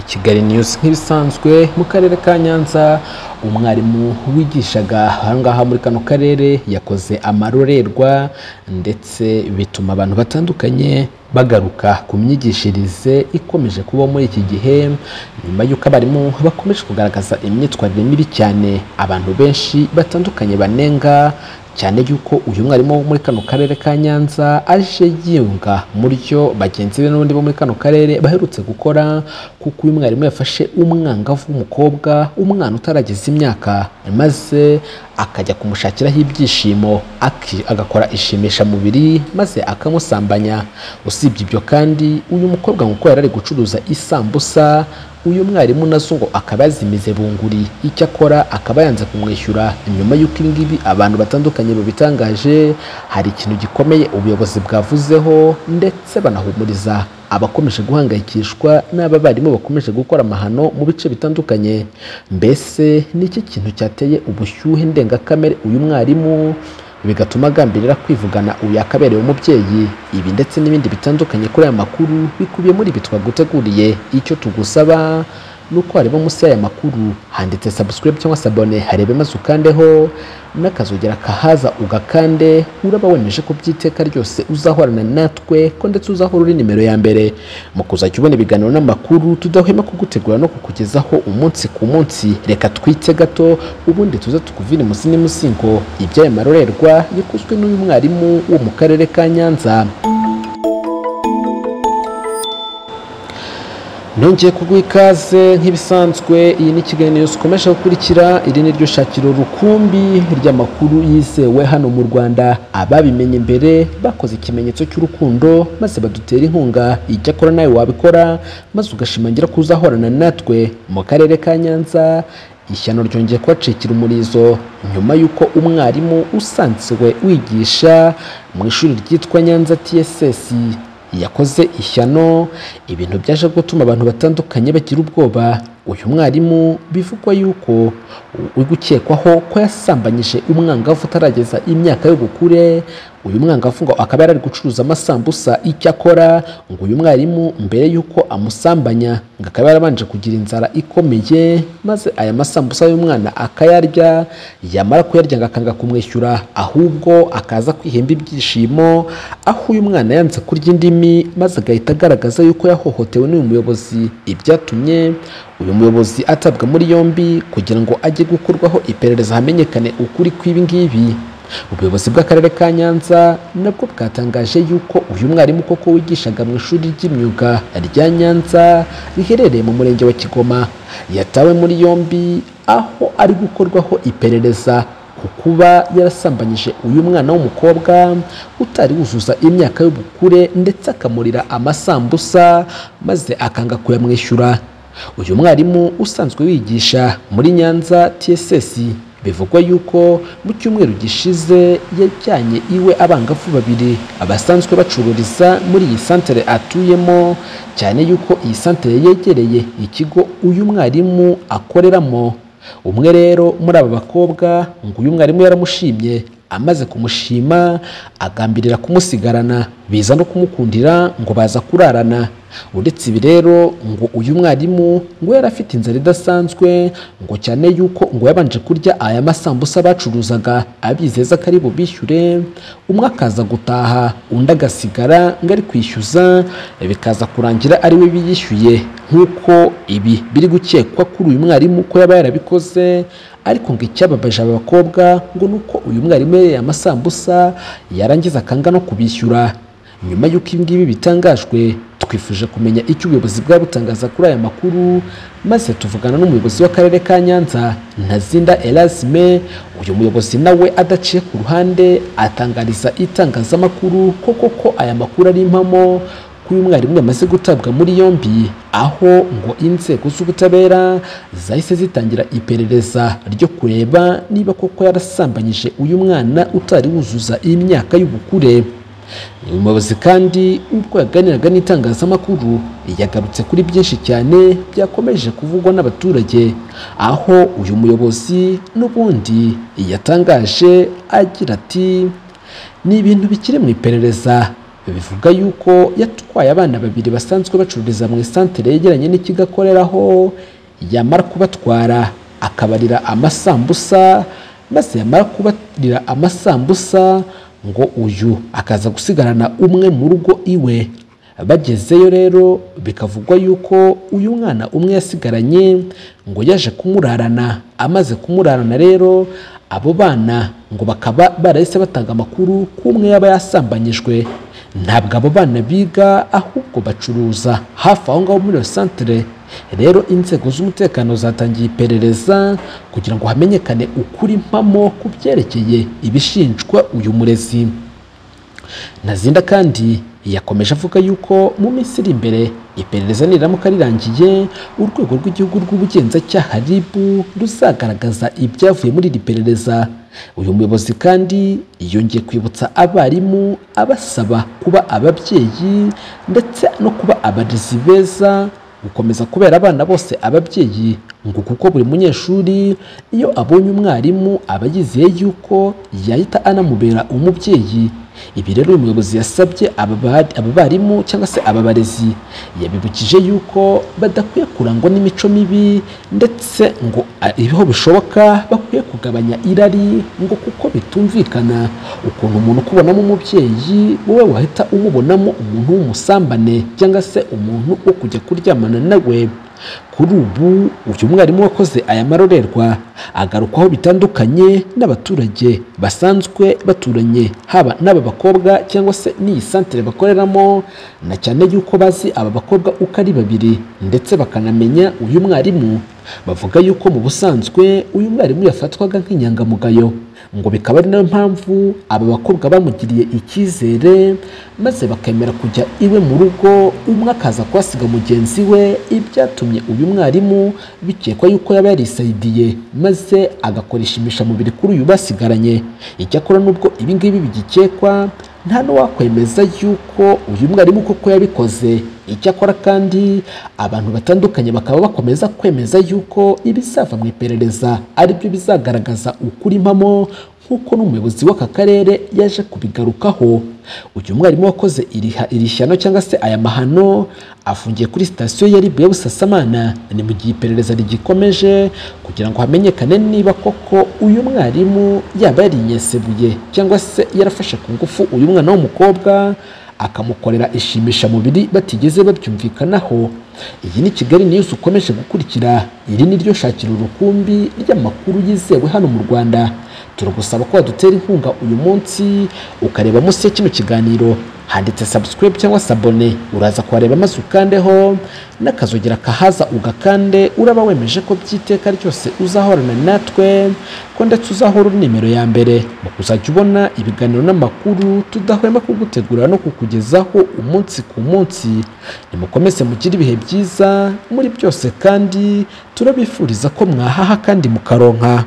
kigali news nk'ibisanzwe mu karere ka nyanza umwarimu wigishaga ahangaha muri kano karere yakoze amarorerwa ndetse bituma abantu batandukanye bagaruka ku myigishirize ikomeje kubaho muri iki gihe nyuma y'uko abarimu bakomeje kugaragaza imyitwarire mibi cyane abantu benshi batandukanye banenga cyane yuko uyu mwarimu wo muri kano karere ka Nyanza aje yunga muryo bagenzi be n'ubundi bo muri kano karere baherutse gukora kuko uyu mwarimu yafashe umwangavu w'umukobwa umwana utarageza imyaka maze akajya kumushakiraho ibyishimo aki- agakora ishimishamubiri maze akamusambanya usibye ibyo kandi uyu mukobwa nk'uko yari ari gucuruza isambusa uyu mwarimu nazo ngo akaba yazimize bunguri icyakora akaba yanze kumwishyura nyuma y'uko ibi ngibi abantu batandukanye babitangaje hari ikintu gikomeye ubuyobozi bwavuzeho ndetse banahumuriza abakomeje guhangayikishwa n'aba barimu bakomeje gukora amahano mu bice bitandukanye mbese ni iki kintu cyateye ubushyuhe ndengakamere uyu mwarimu bigatuma agambirira kwivugana uyu yakabereye umubyeyi ibi ndetse n'ibindi bitandukanye kuri aya makuru bikubiye muri ibi twaguteguriye icyo tugusaba ni uko wareba munsi y'aya makuru handitse subscribe cyangwa se abone harebe maze ukandeho n'akazogera kahaza ugakande uraba wemeje ko by'iteka ryose uzahorana natwe ko ndetse uzahora uri nimero ya mbere mu kuzajya ubona ibiganiro n'amakuru tudahwema kugutegura no kukugezaho umunsi ku munsi reka twite gato ubundi tuze tukuvire imusi n'imusingo iby'aya marorerwa yakozwe n'uyu mwarimu wo mu karere ka nyanza Nongeye kuguha ikaze nk'ibisanzwe iyi ni Kigali News ukomeje gukurikira iri ni ryo shakiro rukumbi ry'amakuru yizewe hano mu Rwanda ababimenye mbere bakoze ikimenyetso cy'urukundo maze badutera inkunga icyakora nawe wabikora maze ugashimangira ko uzahorana natwe mu karere ka Nyanza ishyano ryongeye kubacikira umurizo nyuma y'uko umwarimu usanzwe wigisha mu ishuri ryitwa Nyanza TSS yakoze ishyano ibintu byaje gutuma abantu batandukanye bagira ubwoba uyu mwarimu bivugwa yuko uri gukekwaho ko yasambanyije umwangavu utarageza imyaka y'ubukure uyu mwangavu ngo akaba yari ari gucuruza amasambusa icyakora ngo uyu mwarimu mbere y'uko amusambanya ngo akaba yarabanje kugira inzara ikomeye maze aya masambusa y'umwana akayarya yamara kuyarya ngo akanga kumwishyura ahubwo akaza kwihemba ibyishimo aho uyu mwana yanze kurya indimi maze agahita agaragaza yuko yahohotewe n'uyu muyobozi ibyatumye uyu muyobozi atabwa muri yombi kugira ngo ajye gukorwaho iperereza hamenyekane ukuri kw'ibi ngibi ubuyobozi bw'akarere ka nyanza nabwo bwatangaje yuko uyu mwarimu koko wigishaga mu ishuri ry'imyuga rya nyanza riherereye mu murenge wa kigoma yatawe muri yombi aho ari gukorwaho iperereza ku kuba yarasambanyije uyu mwana w'umukobwa utari wuzuza imyaka y'ubukure ndetse akamurira amasambusa maze akanga kuyamwishyura uyu mwarimu usanzwe wigisha muri nyanza tss bivugwa yuko mu cyumweru gishize yajyanye iwe abangavu babiri abasanzwe bacururiza muri iyi santere atuyemo cyane yuko iyi santere yegereye ikigo uyu mwarimu akoreramo umwe rero muri aba bakobwa ngo uyu mwarimu yaramushimye amaze kumushima agambirira kumusigarana biza no kumukundira ngo baza kurarana uretse ibi rero ngo uyu mwarimu ngo yari afite inzara idasanzwe ngo cyane yuko ngo yabanje kurya aya masambusa bacuruzaga abizeza ko ari bubishyure umwe akaza gutaha undi agasigara ngo ari kwishyuza bikaza kurangira ari we biyishyuye nk'uko ibi biri gukekwa kuri uyu mwarimu ko yaba yarabikoze ariko ngo icyababaje aba bakobwa ngo ni uko uyu mwarimu yariye amasambusa yarangiza akanga no kubishyura nyuma y'uko ibi ngibi bitangajwe twifuje kumenya icyo ubuyobozi bwaba butangaza kuri aya makuru maze tuvugana n'umuyobozi w'akarere ka nyanza ntazinda erasime uyu muyobozi nawe adaciye ku ruhande atangariza itangazamakuru ko koko aya makuru ari impamo ko uyu mwarimu yamaze gutabwa muri yombi aho ngo inzego z'ubutabera zahise zitangira iperereza ryo kureba niba koko yarasambanyije uyu mwana utari wuzuza imyaka y'ubukure uyu muyobozi kandi ubwo yaganiraga n'itangazamakuru yagarutse kuri byinshi cyane byakomeje kuvugwa n'abaturage aho uyu muyobozi n'ubundi yatangaje agira ati ni ibintu bikiri mu iperereza bivuga yuko yatwaye abana babiri basanzwe bacururiza mu isantere yegeranye n'ikigo akoreraho yamara kubatwara akabarira amasambusa maze yamara kubarira amasambusa ngo uyu akaza gusigarana umwe mu rugo iwe bagezeyo rero bikavugwa yuko uyu mwana umwe yasigaranye ngo yaje kumurarana amaze kumurarana rero abo bana ngo bakaba barahise batanga amakuru ko umwe yaba yasambanyijwe ntabwo abo bana biga ahubwo bacuruza hafi aho ngaho muri iyo santere rero inzego z'umutekano zatangiye iperereza kugira ngo hamenyekane ukuri mpamo ku byerekeye ibishinjwa uyu murezi nazinda kandi yakomeje avuga yuko mu minsi iri imbere iperereza niramuka rirangiye urwego rw'igihugu rw'ubugenzacyaha rib ruzagaragaza ibyavuye muri iri perereza uyu muyobozi kandi yongeye kwibutsa abarimu abasaba kuba ababyeyi ndetse no kuba abarezi beza gukomeza kubera abana bose ababyeyi ngo kuko buri munyeshuri iyo abonye umwarimu aba yizeye yuko yahita anamubera umubyeyi ibi rero uyu muyobozi yasabye aba barimu cyangwa se aba barezi yabibukije yuko badakwiye kurangwa n'imico mibi ndetse ngo ibiho bishoboka bakwiye kugabanya irari ngo kuko bitumvikana ukuntu umuntu ukubonamo umubyeyi wowe wahita umubonamo umuntu w'umusambane cyangwa se umuntu wo kujya kuryamana nawe kuri ubu uyu mwarimu wakoze aya marorerwa agarukwaho bitandukanye n'abaturage basanzwe baturanye haba n'aba bakobwa cyangwa se n'iyi santere bakoreramo na cyane yuko bazi aba bakobwa uko ari babiri ndetse bakanamenya uyu mwarimu bavuga yuko mu busanzwe uyu mwarimu yafatwaga nk'inyangamugayo ngo bikaba ari nayo mpamvu aba bakobwa bamugiriye icyizere maze bakemera kujya iwe mu rugo umwe akaza kuhasiga mugenzi we ibyatumye uyu mwarimu bikekwa yuko yaba yarisayidiye maze agakora ishimishamubiri kuri uyu basigaranye icyakora nubwo ibingibi bigikekwa nta n'uwakwemeza yuko uyu mwarimu koko yabikoze icyakora kandi abantu batandukanye bakaba bakomeza kwemeza yuko ibizava mu iperereza aribyo bizagaragaza ukuri mpamo nk'uko n'umuyobozi w'aka karere yaje kubigarukaho uyu mwarimu wakoze iri shyano cyangwa se aya mahano afungiye kuri sitasiyo ya ribu ya busasamana ni mu gihe iperereza rigikomeje kugira ngo hamenyekane niba koko uyu mwarimu yaba yarinyesebuye cyangwa se yarafashe ku ngufu uyu mwana w'umukobwa akamukorera ishimishamubiri batigeze babyumvikanaho iyi ni kigali niyusi ukomeje gukurikira iri ni ryo shakira urukumbi ry'amakuru yizewe hano mu rwanda turagusaba ko wadutera inkunga uyu munsi ukareba munsi ya kino kiganiro handitse subscribe cyangwa sabone uraza kuhareba maze ukandeho n'akazogera kahaza ugakande uraba wemeje ko by'iteka ryose uzahorana natwe ko ndetse uzahora uri nimero ya mbere mu kuzajya ubona ibiganiro n'amakuru tudahwema kugutegurira no kukugezaho umunsi ku munsi nimukomeze mugire ibihe byiza muri byose kandi turabifuriza ko mwahaha kandi mukaronka